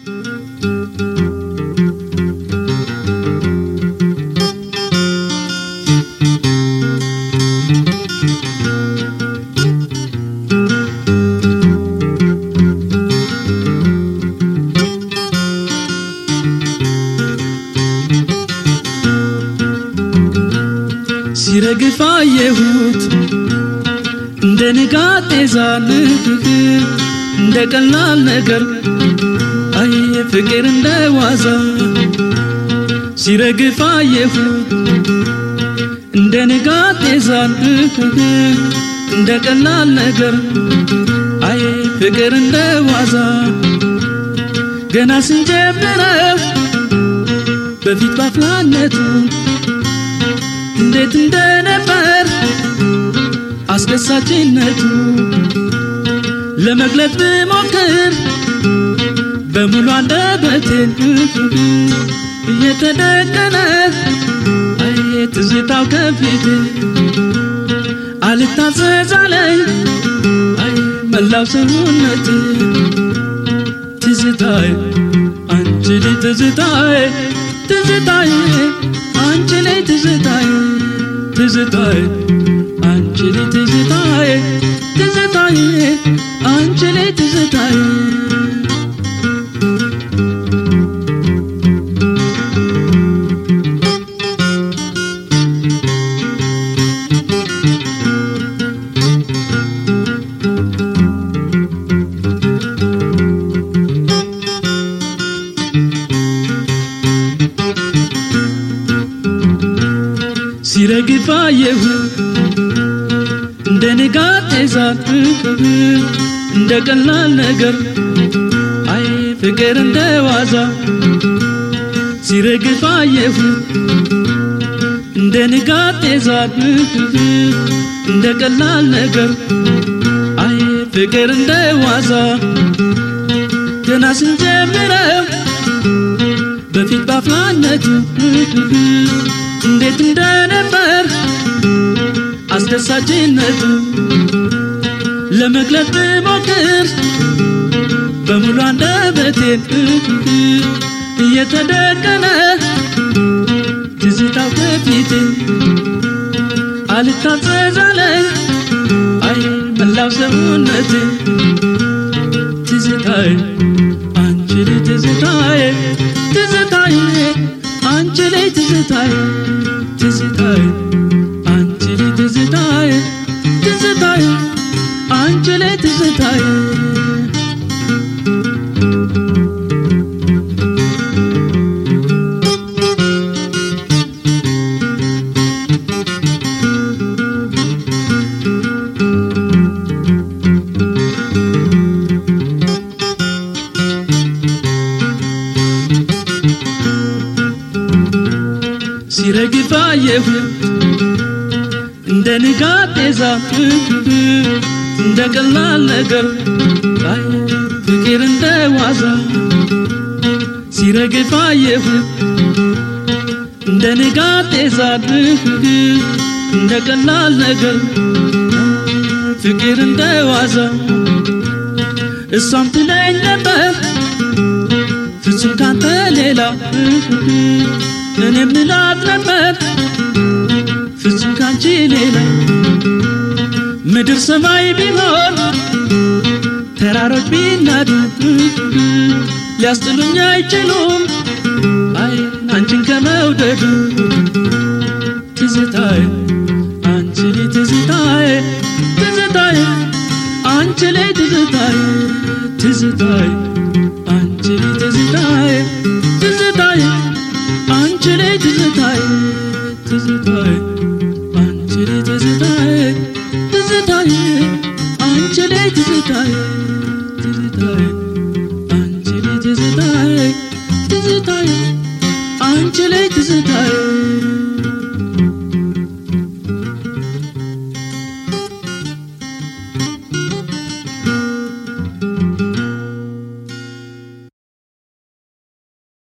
ሲረግፍ አየሁት እንደ ንጋት ጤዛን እንደ ቀላል ነገር አይ ፍቅር እንደ ዋዛ ሲረግፍ አየሁት እንደ ንጋት ጤዛን እንደ ቀላል ነገር አይ ፍቅር እንደ ዋዛ ገና ስንጀምረው በፊት ባፍላነቱ እንዴት እንደነበር አስደሳችነቱ ለመግለጽ ብሞክር በሙሉ አንደበቴን እየተደቀነ አይ ትዝታው ከፊት አልታዘዛለኝ አይ መላው ሰውነት ትዝታዬ አንቺ ልጅ ትዝታዬ ትዝታዬ አንቺ ላይ ትዝታዬ ትዝታዬ አንቺ ላይ ትዝታዬ ትዝታዬ አንቺ ላይ ትዝታዬ ሲረግፍ አየሁ እንደ ንጋት ጤዛን እንደ ቀላል ነገር አይ ፍቅር እንደ ዋዛ ሲረግፍ አየሁ እንደ ንጋት ጤዛን እንደ ቀላል ነገር አይ ፍቅር እንደ ዋዛ ገና ስንጀምረው በፊት ባፍላነቱ እንዴት እንደነበር አስደሳችነቱ ለመግለጥ ብሞክር በሙሉ አንደበቴን እየተደቀነ ትዝታው ከፊቴ አልታዘዛለኝ አይ መላው ሰውነቴ ትዝታዬ አንቺ ልጅ ትዝታዬ ትዝታዬ አንቺ ላይ ትዝታዬ ትዝታዬ አንቺ ላይ ትዝታዬ ትዝታዬ አንቺ ላይ ትዝታዬ ሲረግፍ አየሁ እንደ ንጋት ጤዛ እንደ ቀላል ነገር አይ ፍቅር እንደ ዋዛ ሲረግፍ አየሁ እንደ ንጋት ጤዛ እንደ ቀላል ነገር ፍቅር እንደ ዋዛ እሷም ትለኝ ነበር ፍጹም ካንተ ሌላ እኔ ምላት ነበር ፍጹም ካንቺ ሌላ ምድር ሰማይ ቢሆን ተራሮች ቢናዱ ሊያስጥሉኝ አይችሉም አይ አንቺን ከመውደዱ ትዝታዬ አንቺ ላይ ትዝታዬ ትዝታዬ አንቺ ላይ ትዝታዬ ትዝታዬ አንቺ ላይ ትዝታዬ ትዝታዬ አንቺ ላይ ትዝታዬ ትዝታዬ አንቺ ላይ ትዝታዬ ትዝታዬ አንቺ ላይ ትዝታዬ